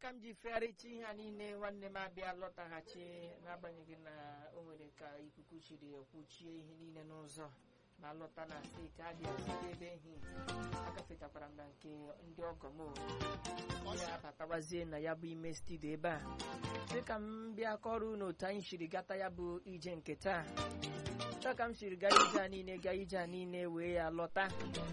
ka m ji fegharịcha ihe a niile nwanne m abịa lọtaghachi n'agbanyeghị na o nwere ka ikuku chiri kwuchie ihe niile n'ụzọ ma lọta na steeti abịa site ebe ehi agafetakwara m na nke ndị ọgọ m o. ya abatawazie na ya bụ ime studio ebe a dị ka m bịa kọrọ unu otu anyị siri gata ya bụ ije nke taa taa ka m siri gaa ije a niile gaa ije a niile wee ya lọta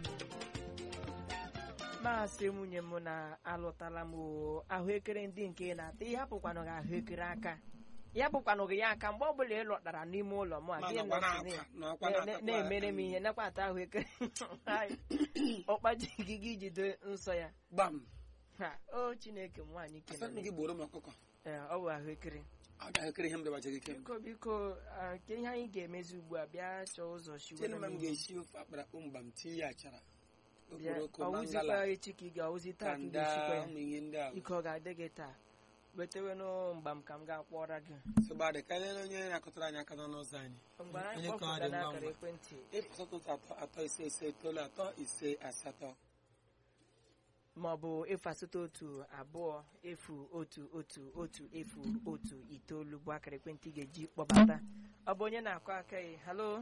maasị nwunye m na alụtala m o ahụekere ndị nke na-ata ihe hapụkwanụ gị ahụekere aka ya bụkwanụ gị ya aka mgbe ọbụla ị lọtara n'ime ụlọ m a Ma gị nọkwa nọsị na-ata, na- nọkwa na- na-atakwa na-emere m aka. ihe nakwata ahụekere ọkpaji gị gị jide nsọ ya gbam ha o chineke m nwaanyị asatọ kelere gị gboro m ọkụkọ Ee, ọ bụ ahụekere ọ ga-ekere ihe m dọbacha gị kem biko biko ah, ke ihe anyị ga-emezi ugbu a bịa chọọ ụzọ tiene shiwere ma m m ga-esi ofe akpara akpụ mgba m tinye ya achara bịa okporoko ọwụzikwa mangala echi ka ị ga-awụzi taa ka ị kanda ga-esikwa ya ụmụ ihe ndị ahụ ike ọ ga-adị gị taa wetewenụ mgba m ka m ga-akpọrọ gị sịgbadị karịa onye na-akọtara anyị aka n'ọnụ ụzọ anyị mgbe anyị Onye ka ọ kpọpụta dị ngwa n'akara ngwa. ekwentị efu asatọ otu atọ atọ ise ise itoolu atọ ise asatọ ma ọ bụ efu asatọ otu abụọ efu otu otu otu efu otu itoolu bụ akara ekwentị ị ga-eji kpọbata ọ bụ onye na-akụ aka ya halo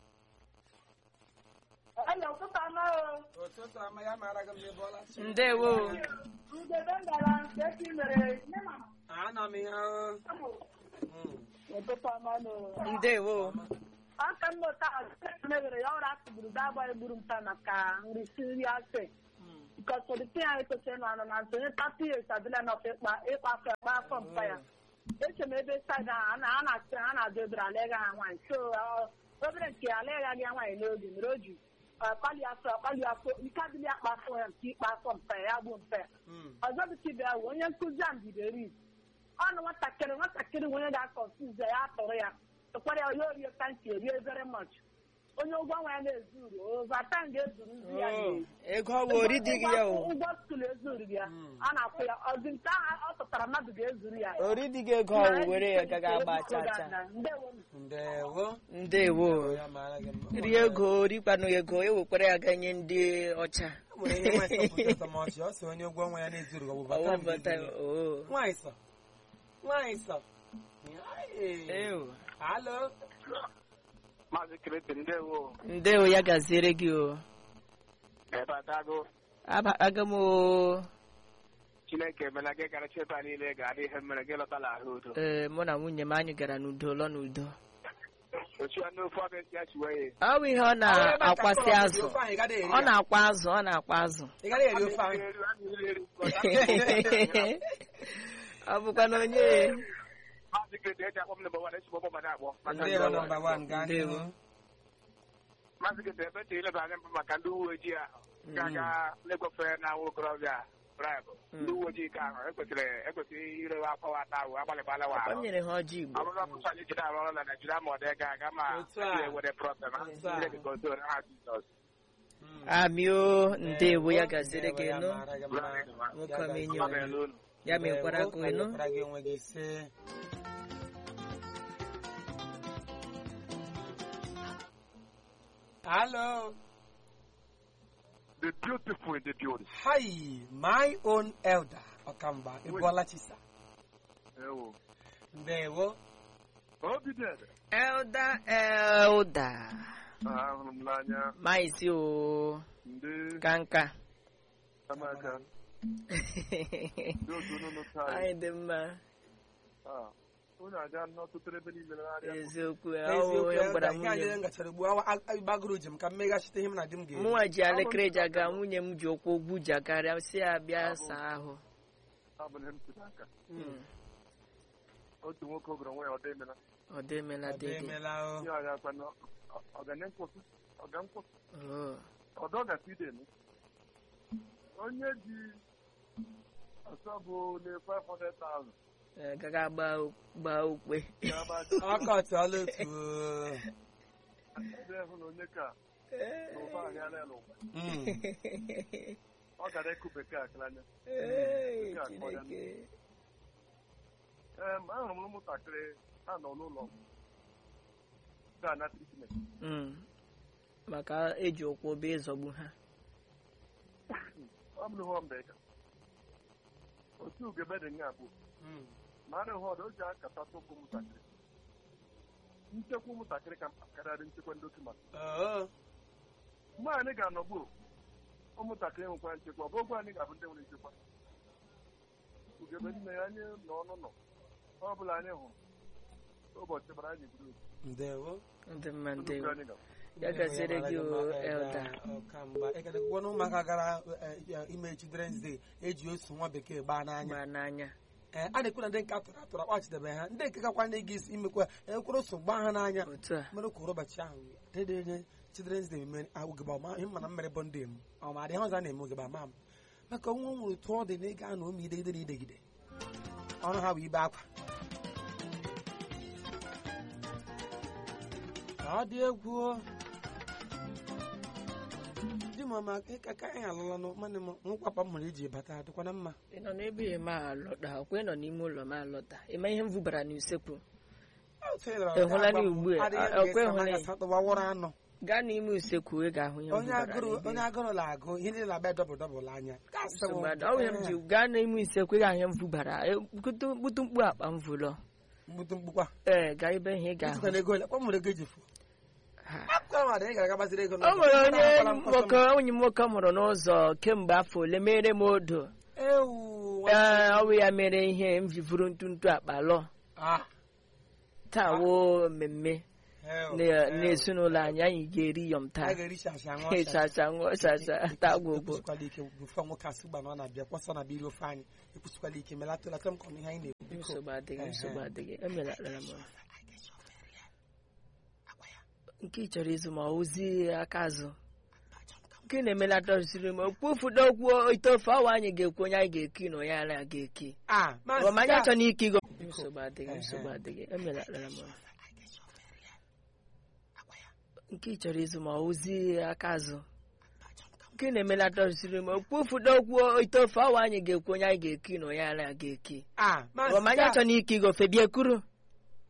Hello, ụtụtụ ọma o. ụtụtụ ama ya mara gị mgbe bọla ndewo Ndebe ngala nke esi mere nne ma ana m ihe ahụ ụtụtụ ọma o. ndewo Aka m nọta mebere ya ọrụ atụgburu ga-agba egburu m taa maka nri si nri asị. Because for the thing anyị kwesịrị nọ na nsonye tatu years adịla na ịkpa ịkpa afọ ịkpa afọ mpa ya. Eche m ebe saịd ahụ a na- a na-asị ha na-adụ ebere alega ha nwaanyị. So ọ, obere nke alega gị nwaanyị n'oge mere o ji ọ, kpali afọ kpali afọ ike adịghị akpa afọ ya nke ịkpa afọ mpa ya ya bụ mpa ya. ọzọ bụ tibia bụ onye nkụzi a mbideri ọnụ nwatakịrị nwatakịrị nwe onye ga-akọnfiuz ya atụrụ ya tụkwara ya ya orie tanki erie very much onye ụgwọ nwa ya na-ezuru overtime ga-ezuru nzi ya Oh, na-eri. ego ọ bụ ori dị gị ya o ụgwọ skul ezuru gị ya a na-akwụ ya ọzi nke ahụ ọ tụtara mmadụ ga-ezuru ya ori dị gị ego ọ bụ were ya gaga agba cha cha ndewo ndewo ndewo ya mara gị mma rie ego rikwanụ ego ewekwara ya ganye ndị ọcha O nwere ihe nwaanyị sọ pụta ọtọmọchị ọ sị onye ụgwọ nwa ya na-ezuru gị ọ bụ bata Ọwụ m bata ga-ezuru ya. o nwaanyị sọ nwaanyị sọ Ai. ew alo Maazị Kirete ndewo ndewo ya gaziere gị o ebe adago Aba- aga m o Chineke emela gị gara cheta niile ga-adị ihe mere gị lọtala ahụ udo ee mụ na nwunye m anyị gara n'udo lọ n'udo ochu ya n'ofe ọbịa si ya chiwe ọ bụ ihe ọ na-akwasị azụ Ofe ahụ ị gaghị eri ọ ya. na-akwa azụ ọ na-akwa azụ ị gaghị eri ofe ahụ ọ bụkwa na onye Maazị Kirete eji akpọ m nọmba wan esi gbọgbọ mana akpọ maka ndị ndewo ọrụ. nọmba wan gaa Ndewo. n'ihu Maazị Kirete ebe chiri ileba anya mbụ maka ndị uwe ojii ahụ ga-aga na-ekwefe na nwa okorobịa braịbụ ndị uwe ojii ka ahụ ekwesịrị ekwesịrị irewe akọwa ata ahụ agbalịkwala wa ọ ahụ nyere ha ọjị igbo ọ bụrụ ọkụkọ anyị jiri arụ ọrụ na Naịjirịa ma ọ dị ga-aga ma Otu a. ewere prọblem ha Otu a. Chineke gozie onye ha Jizọs amio ndewo ya gaziere gị Ndewo, nụ ya mara gị mma. nwoke Ya omenye gaziere Ọ ga-elu unu. ya mekwara Ndewo, gị ka nụ mekwara gị onwe gị ise Hello. The beautiful in the beauty. Hi, my own elder, Ọkamba, Ibuola Chisa. Ewo. Ndewo. Obi dị ede. elda elda ahụrụ m n'anya maizi o ndị kanka amaka ndị otu unu taa anyị dị mma unu aga n'ọtụtụ ebe niile n'arịa eziokwu Eziokwu, ọwụ onye gwara elder, ihe anyị nwunye m gachara ugbu a gbagoro njem ka m meghachite ihe m na di m ga-eri. mụnwa ji elekere ji aga nwunye m ji ụkwụ ogwu ji akarịa si ya bịa saa ahụ abụghị m tụrụ aka Mm. otu nwoke ogoro nwa ya ọ dị emela ọ dị emela Ọ dị dede emela o. ihe ọya akwa na ọgane nkwụsị ọga nkwụsị Oh. ọdọ gasị ide m onye ji ọsọ bụ na 500,000 Eh, gaga gbaa gbaa ukpe ya gba Ọkọtị ọla otu o. ebe hụ na onye ka na ụba ahịa n'ụwa Mm. ọ gara ịkụ bekee akara anya Ee, Nke a kpọrọ ya. Chineke. ee ma ahụrụ m ụmụntakịrị ha nọ n'ụlọ ga-ana tritment Mm. maka eji ụkwụ bee ịzọgbu ha ọ bụrụ hụ mbe ka otu ugebe dị nga bụ ma arịghị ọdụ o ji akata tụpụ ụmụntakịrị nchekwa ụmụntakịrị ka mkpa karịrị nchekwa ndị okenye mgbe anyị ga-anọgbu ụmụntakịrị nwekwa nchekwa ọ bụ ogwe anyị ga-abụ ndị nwere nchekwa ugebe nne ya anyị nọ ọnụ nọ ọ bụla anyị hụrụ ụbọchị gbara anyị buru ndewo ndị mma nnukwu ndewo anyị gara ya gaziere gị o elda ọkamgba ekedekwa na ụmụaka gara eh, eh, ime children's day eji osu nwa bekee gbaa n'anya gba n'anya Eh, a na-ekwu na ndị nke atụrụ atụrụ akpachidebe ha ndị nke kakwa ndị ga-esi imekwa ekwere oso gbaa ha n'anya otu a mere kwuru ụbọchị ahụ dedenye children's day mere ogebe ọma ihe mana mmere bụ ndị m ọ ma adịghị ọzọ a na-eme ogebe ama m maka nwa nwere otu ọ dị na ịga na ụmụ idegide na idegide ọrụ ha bụ ibe akwa ọ dị egwu o. di m ọma ka ka anyị alụlanụ mana m nkwapa m mụrụ iji bata dịkwana mma ị nọ n'ebe ịma alọta ọkwa ị nọ n'ime ụlọ m alọta ịma ihe m vubara n'usekwu Ị hụla na ugbu a, ọkwa ịhụla ya? atụwawụrụ anụ gaa n'ime usekwu ị ga-ahụ ihe m onye vubara agụrụ n'ebe. onye agụrụ na-agụ ihe niile na-abịa dọbụl dọbụl anya nsogbu adị. ọ bụ ihe m ji gaa n'ime usekwu ị ga-ahụ ihe m vubara E, butu butu mkpu akpa m vụlọ mgbutu mgbukwa ee gaa ebe ihe ị ga-ahụ ịtụkwana ego ole kwa mụrụ ego eji fụ Ha. akwụkwọ mmadụ ị gara gbaziri ego o nwere onye nwoke onye m nwoke mụrụ n'ụzọ kemgbe afọ ole mere m odo ewu ee ọ bụ ya mere ihe m ji vuru ntụntụ akpa lọ Ah, taa woo mmemme ewu, na- ewu. n'ezinụlọ anyị anyị ga-eri yọm a taa ga-eri shasha ṅụọ shasha. ịchacha ṅụọ chacha taa gwogwo ekwusikwala ike bụfọ nwoke asị gba na ọ na-abịa kwọsọ na biri ofe anyị ekwusikwala ike melata lata m ka ọ na ihe anyị na-ekwu biko nsogbu adịghị Ehe. nsogbu adịghị emelatara m nke ị chọrọ ịzụ ma ozi aka azụ nke na-emelata siri m okpufudo okwu ite ofe ọwa anyị ga-ekwu onye anyị ga-eki na onye anyị ga-eki ah ọ ma anyị Maazị achọ na ike igo Biko. nsogbu adịghị Ehe. nsogbu adịghị emelatara m nke ị chọrọ ịzụ ma ozi aka azụ nke na-emelata siri m okpufudo okwu ite ofe ọwa anyị ga-ekwu onye anyị ga-eki na onye anyị ga-eki ah ọ ma anyị Maazị achọ na ike igo fe bịa kwuru